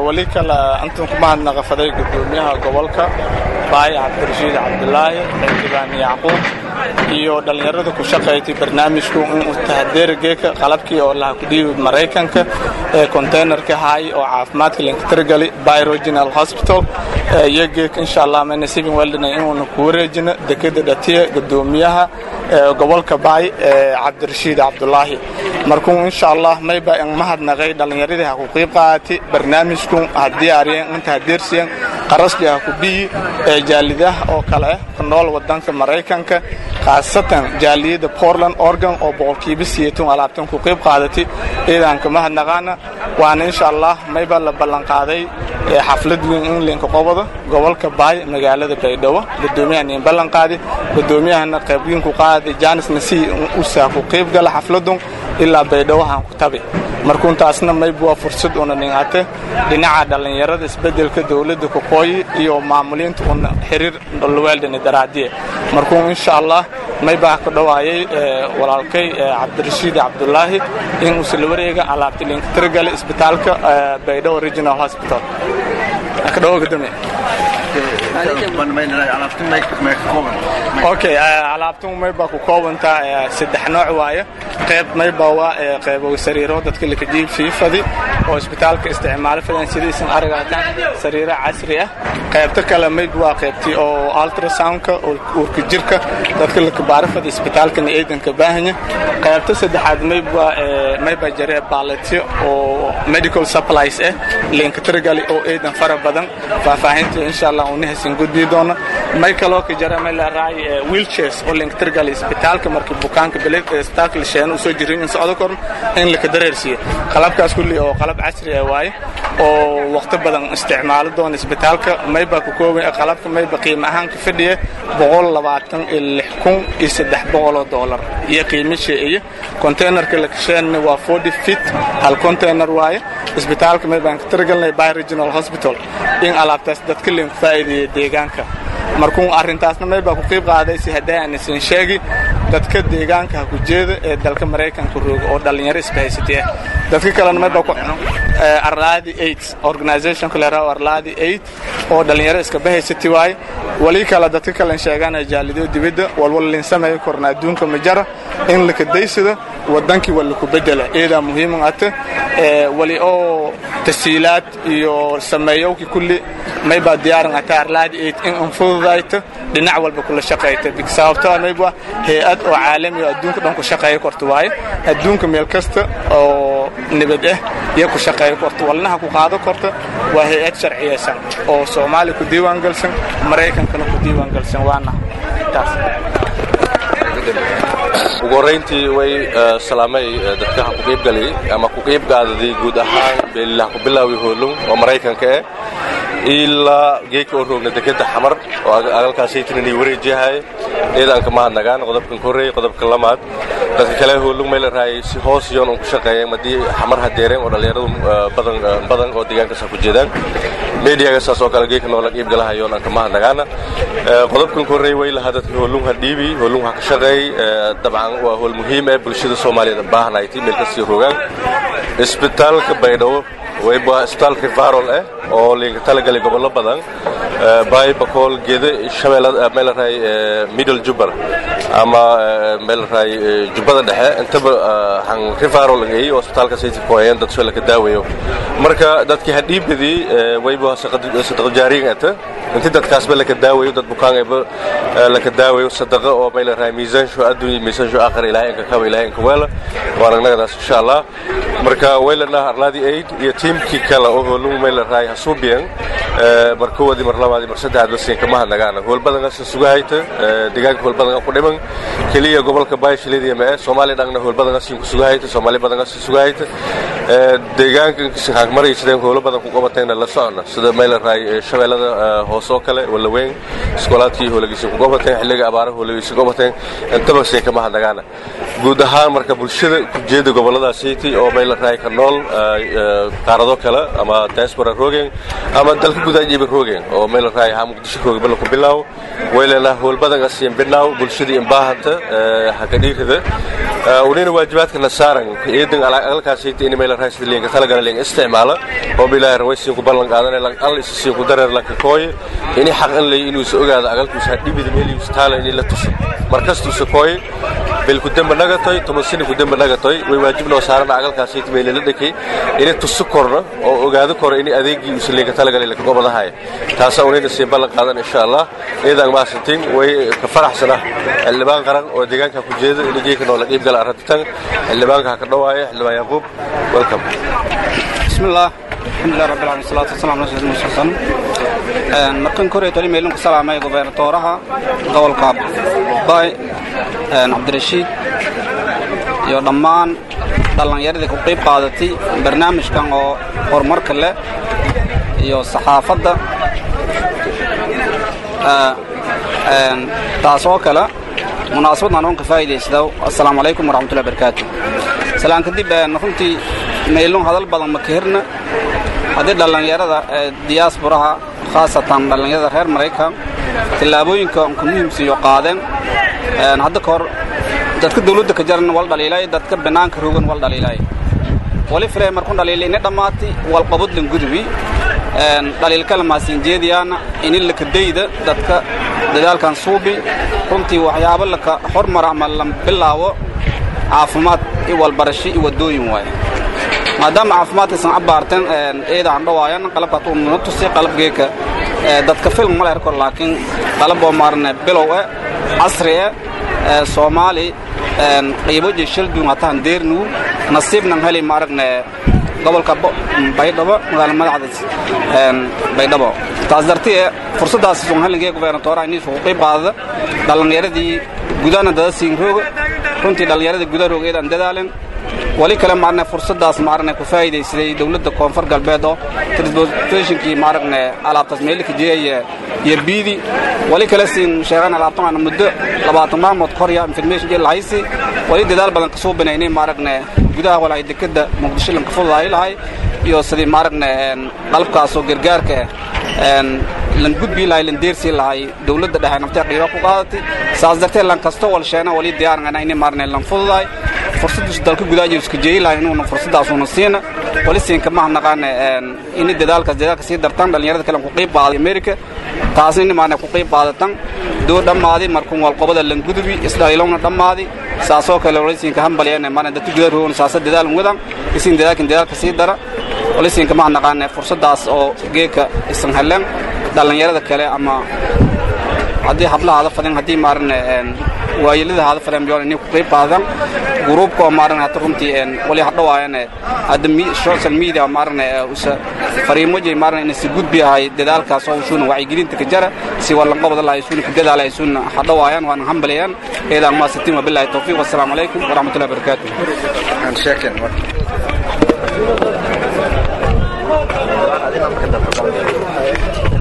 weli kale intan ku mahadnaqafaday gudoomiyaha gobolka baay cabdirashiid cabdulaahi xildhibaan yacquub iyo dhallinyarada ku shaqaysay barnaamijku inuu tahadeerageeka qalabkii oo laha ku dhiibi maraykanka ee containerka hay oo caafimaadka linkatirgali by regional hospital iyo geeka insha allah mayna sivin weldina inuuna ku wareejino dekeda dhatiya gudoomiyaha gobolka baay cabdirashiid cabdulaahi markuu insha allah mayba in mahadnaqay dhallinyaradii ha ku qiib qaatay barnaamijku haddii aryen inta hadeersiyan qarasbi ha ku biyi ee jaalidaha oo kale ah ku nool wadanka maraykanka khaasatan jaaliyadda portland oregon oo boqolkiiba siyeetun alaabtan ku qiib qaadatay ciidanka mahadnaqaana waana insha allah mayba la ballanqaaday xaflad weyn in linka qobada gobolka baay magaalada baydhabo gudoomiyahan in ballanqaadi gudoomiyahana qaybweyn ku qaaday janis nasi usaa ku qiib gala xafladun ilaa baydhawahan ku tabi markuuntaasna mayb waa fursad una dhingate dhinaca dhallinyarada isbedelka dowladda koqooyi iyo maamuliinta una xiriir weldani daraadiye markuu insha allah maybaa ku dhawaayay walaalkay cabdirashiid cabdulaahi in uusla wareega alaabta linkatirgale isbitaalka baydhabo regional hospital kadhawo gudoomiye okay alaabtan maybaa ku koobantaa saddex nooc waaye qayb maybaa waa qaybo sariiro dadka lakajiib fiifadi oo isbitaalka isticmaalo fadan sidaysan aragaataan sariiro casri ah qaybta kale mayb waa qaybtii oo ultrasoundka uurka jirka dadka lakabaarafada isbitaalkana eedanka baahanya qaybta saddexaad mayb waa maybaa jaree baaletyo oo medical supplies ah linkatirgali oo eedan fara badan faahfaahinta insha allah unahasin gudbii doona may kaloo ka jara may leeraay wheelchairs oo linkatirgali isbitaalka markii bukaanka beled isbitaalka la sheeno usoo jirin in socdo korn in laka dareersiiyo qalabkaas kulli oo qalab casri ah waaye oo waqti badan isticmaalo doona isbitaalka mayba ku kooban qalabka mayba qiimo ahaan ka fadhiya boqol labaatan iyo lix kun iyo saddex boqol oo doolar iyo qiimisha iyo containerka la kasheenna waa forty feet hal container waaye isbitaalka maybaan ka tiragalnay by regional hospital in alaabtaas dadka leen ku faa'iideeya deegaanka markuu arrintaasna maybaa ku qiib qaaday si haddii aan isin sheegi dadka deegaanka ha ku jeeda ee dalka maraykanka rooga oo dhallinyaro isbahaysatay ah dadka kalena maybaa ku arlaadi eight organizationka la yaraha arlaadi eight oo dhallinyaro iska bahaysatay waaye wali kale dadka kalen sheegaan jaalido dibadda walwal lin sameeyo korna adduunka ma jara in laka daysado wadankii waa laku bedela iyadaa muhiiman ata wali oo tasiilaad iyo sameeyowki kulli maybaa diyaaran ata arlaadi eight in anfududayto dhinac walba kula shaqayta sababtoo mayba hay-ad oo caalami oo adduunka dhan ku shaqeeya korta waaye adduunka meel kasta oo nabad ah iyo ku shaqeeya korta walnaha ku qaado korta waa hay-ad sharciyeysan oo soomaaliya ku diiwaan galsan maraykankana ku diiwaan galsan waana taas ugu horrayntii way salaamay dadka ha ku qiibgalay ama ku qiibgaadadii guud ahaan beelilah ku bilaawi hoolum oo maraykanka eh ilaa geedka oo roogna dekeda xamar oo agalkaasaytinani wareejiyahay ciidanka mahadnagaan qodobkan ka horreeyey qodobka lamaad dadka kale hoolug may la raayay si hoos yoon un ku shaqeeyeen madii xamar hadeereen oo dhallinyaradu badan badan oo deegaankaas ha ku jeedaan mediaga saas oo kale geedka noola qiibgalahayoon aan ka mahadnagaana qodobkan ka horreeyey way lahaa dadka hoolung ha dhiibi hoolung ha ka shaqeey dabcan waa hool muhiim eh bulshada soomaaliyeed baahanaytay meel kasii rogaan isbitaalka baydhabo wayba isbitaal rivarol ah oo linka talagalay gobollo badan bay bakool geede shabeellada meel raay middle jubbar ama meel raay jubbada dhexe intaba han rivarol ay oo isbitaalka sayti kooyeen dad soo la ka daawayo marka dadkii hadhiibadii wayba sadaqa jaariin ata intii dadkaasba laka daawayo dad bukaan ayba laka daawayo sadaqa oo meel raay miisaan shu adduun miisaan shu aakhir ilaahay inka kaba ilaahay inka weela waan agnagadaas insha allah marka waylana arlaadi aid iyo tiimkii kale oo hoolung meel raay hasuubiyan markoodi mar labaadi mar saddexaad basiin kama hadnagaana hool badan asa sugahayta deegaanka hool badan ku dhiman keliya gobolka baashilidiya ma soomaaliya dhangna hool badan asiin ku sugahayta soomaaliya badan asi sugahayta deegaanka maraysideen hoolo badan ku qabatayna la socona sida meel raay shabeellada hoose oo kale walaweyn iskoolaadkii hoolagiisa ku qabateen xilliga abaaraha hoolagiisa ku qabateen intaba siin kama hadnagaana guud ahaan marka bulshada kujeeda goboladaasiiti oo meel raay ka nool qaarado kale ama diaspora roogeen ama dalka gudaajiiba roogeen oo meel raay ha muqdisho rooga bala ku bilaaw waylana hool badan asiin binaaw bulshada in baahanta ha ka dhiirida unina waajibaadkana saaran eedan agalkaasayta in meel raasida liinka talagala liin isticmaala oo bilaahi rawaysiin ku ballan qaadanay lan al isisiin ku dareer lanka kooye ini xaq in lay inuu is ogaado agalkiisa dhibida meeliisa taala in la tuso markastuu se kooye bel ku demba nagatoy tomasini ku demba nagatoy way waajib noo saarana agalkaasayta meel la dhakay ini tuso korna oo ogaado koro ini adeegii uusa liinka talagalay laka gobadahay taasa unina siin ballan qaadan insha allah eedaan maasantiin way ka faraxsana xildhibaan qaran oo deegaanka ku jeeda in geeka noola qiib gala arrintan xildhibaanka ha ka dhawaaya xildhibaan yaquub welcome bismillah alxamdulilah rabbil alamin salatu wasalamu ala sayyidina muhammad markan kore tali meelun ku salaamay gobernatoraha gobolka bay cabdirashiid iyo dhammaan dhallinyaradii ku qayb qaadatay barnaamijkan oo horumarka leh iyo saxaafadda taas oo kale munaasabadaan oon ka faa'iidaysta assalaamu calaykum waraxmatullahi barakaatu salaan kadib runtii meylun hadal badan ma ka hirna haddii dhallinyarada diyaasburaha khaasatan dhallinyarada reer maraykan tillaabooyinka ku muhiimsiiyo qaadeen hadda ka hor dadka dawladda ka jaran wal dhaliilay dadka banaanka rogan wal dhaliilay wali filay markun dhaliilay ini dhammaati walqabadlan gudubi dhaliilkala maasinjeediyaana ini lakadayda dadka dadaalkan suubi runtii waxyaabo laka hormara ama la bilaabo caafimaad iyo walbarasho iyo waddooyin waaye maadaama caafimaadkaysan abbaarteen eedaan dhawaayan qalabkaas uu nuna tusi qalabgeeka dadka film ma leher kor laakiin qalab oo maarne bilow eh casri eh soomaali qiibo iyo shalduun hataan deernugu nasiibnan heli maaragne gobolka baydhabo magaala madaxda baydhabo taas dartee fursaddaas somaliga gobernatoraha inii sugu qayb qaadada dhallinyaradii gudana dada siin rooga runtii dhallinyaradii guda roogeedaan dadaalen wali kale maarne fursaddaas maarne ku faa'iidaysaday dawladda koonfur galbeed oo transportationkii maaragne alaabtaas meelika jeeyaya iyo biidi wali kale siin sheegaan alaabtan aan muddo labaatan maalmood korya information jeel lahaysi wali dadaal badan ka soo banaynay maaragne gudaha walaay dekada muqdisho lanka fududaay lahay iyo sidii maaragne qalabkaasoo gargaarka lan gudbii lahay lan deersii lahay dawladda dhexe naftee qiiba ku qaadatay saas dartee lan kasto wal sheena wali diyaarngana inay maarne lan fududaay fursaddiisu dalka gudaajiyo iska jeeyi lahay inuuna fursaddaasuuna siina wali siinka maha naqaane ini dadaalkaas dadaalka sii dartan dhallinyarada kale ku qayb qaaday amerika taasna ini maarne ku qayb qaadatan doo dhammaadi markuun walqobada lan gudubi isdhaliilowna dhammaadi saasoo kale wali siinka hambaliyane maarne dadka gudaa roogna saasa dadaalan wadan isiin dadaalkan dadaalka sii dara wali siinka maha naqaane fursaddaas oo geeka isan heleen dhallinyarada kale ama haddii hablaha hada fadeen haddii maarane waayelada hada fadeen biyoon inay ku qayb qaadan gruubka oo maarane hata runtii wali hadhawaayane hadda social media maarane usa fariimo jay maarane inay si gudbi ahay dadaalkaas oo usuuna wacyigelinta ka jara si wallan qobada lahay suuna ka dadaalay suuna hadhawaayaan waana hambalayaan eedaan maa sitiin wabillahi tawfiiq wassalaamu calaykum waraxmatullahi wabarakaatuh Thank you.